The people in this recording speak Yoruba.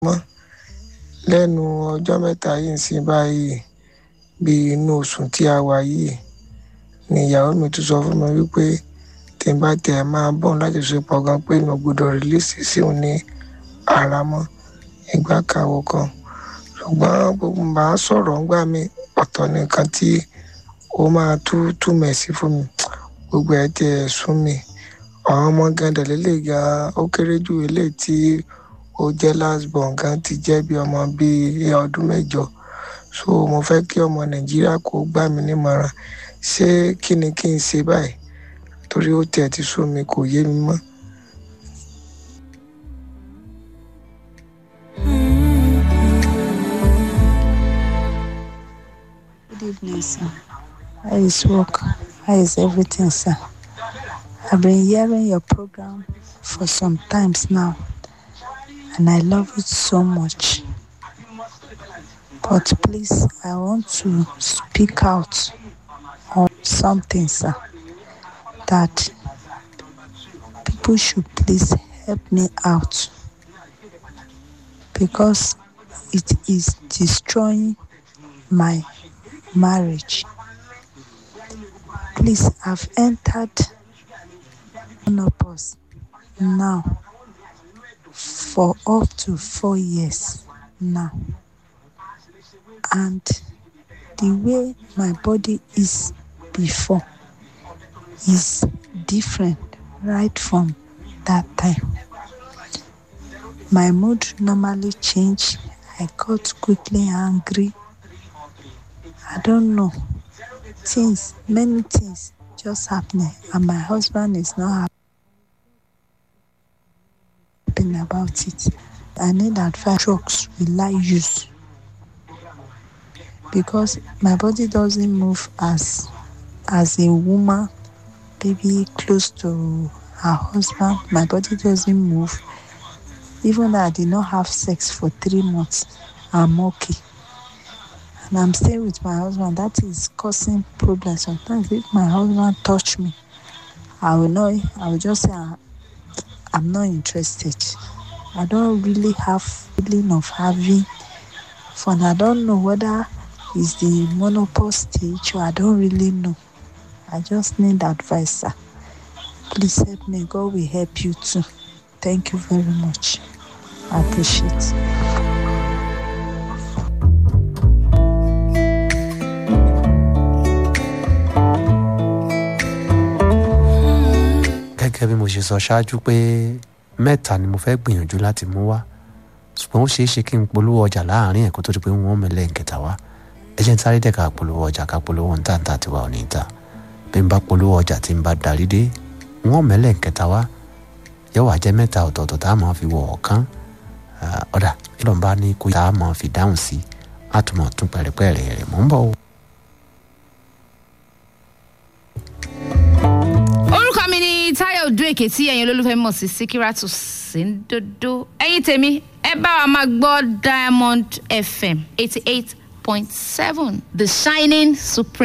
mọ́ lẹ́nu ọjọ́ mẹ́ta yìí sí báyìí bí inú oṣù tí a wà yìí ni ìyàwó mi tún sọ fún mi wípé tí n bá tẹ̀ máa bọ̀ láti ṣepọ̀ gan pé mi ò gbọdọ̀ rìlíìsì sí òun ní ara mọ́ ìgbà kàwọ́ kan ṣùgbọ́n gbogbo bá a sọ̀rọ̀ ńgbà mi ọ̀tọ̀ nìkan tí ó máa tú túmẹ̀ sí fún mi gbogbo ẹ̀ tiẹ̀ sún mi àwọn ọmọ gan dẹ̀lélẹ̀ gan ó kéré jù eléyìí tí ó jẹ́ last born gan ti jẹ́ bí ọmọ bíi ọdún mẹ́jọ so mo fẹ́ kí ọmọ nàìjíríà kó gbà mí nímọ̀ràn ṣé kí ni kí n ṣe báyìí torí ó tiẹ̀ ti sún mi kò yé mi mọ́. Good evening, sir. How is work? How is everything, sir? I've been hearing your program for some times now, and I love it so much. But please, I want to speak out on something, sir, that people should please help me out because it is destroying my marriage. Please, I've entered menopause now for up to four years now. And the way my body is before is different right from that time. My mood normally change. I got quickly angry. I don't know. Things, many things just happening, and my husband is not happy about it. I need advice drugs will I use because my body doesn't move as as a woman, maybe close to her husband. My body doesn't move. Even though I did not have sex for three months, I'm okay. And I'm staying with my husband. That is causing problems. Sometimes if my husband touch me, I will know. I will just say I'm not interested. I don't really have feeling of having fun. I don't know whether it's the menopause stage or I don't really know. I just need advice, sir. Please help me. God will help you too. Thank you very much. I appreciate it. gẹ́gẹ́ bí mo ṣe sọ ṣáájú pé mẹ́ta ni mo fẹ́ gbìyànjú láti mú wá ṣùgbọ́n ó ṣeé ṣe kí n polówó ọjà láàrin ẹ̀kọ́ tó di pé wọ́n mẹ́lẹ̀ nkẹta wá ẹ jẹ́ n sáré dẹ̀ ká polówó ọjà ká polówó ń tàǹtà tiwa ò ní ta bí n bá polówó ọjà tí n bá darí dé wọ́n mẹ́lẹ̀ nkẹta wá yóò wá jẹ́ mẹ́ta ọ̀tọ̀ọ̀tọ̀ tá a máa fi wọ̀ ọ̀kan ọ̀dà kí ló ń bá ní kó tá a máa fi dáhùn sí á tún mọ̀ tún pẹ̀rẹ̀pẹ̀rẹ̀ rẹ̀ mọ́ ń bọ̀ o. orúkọ mi ni táyọ̀ odò èké tí ẹ̀yin olólùfẹ́ mọ̀ sí síkírátù síndodo ẹ̀yin tèmi ẹ bá wa máa gbọ́ diamond fm eighty eight point seven the shining supreme.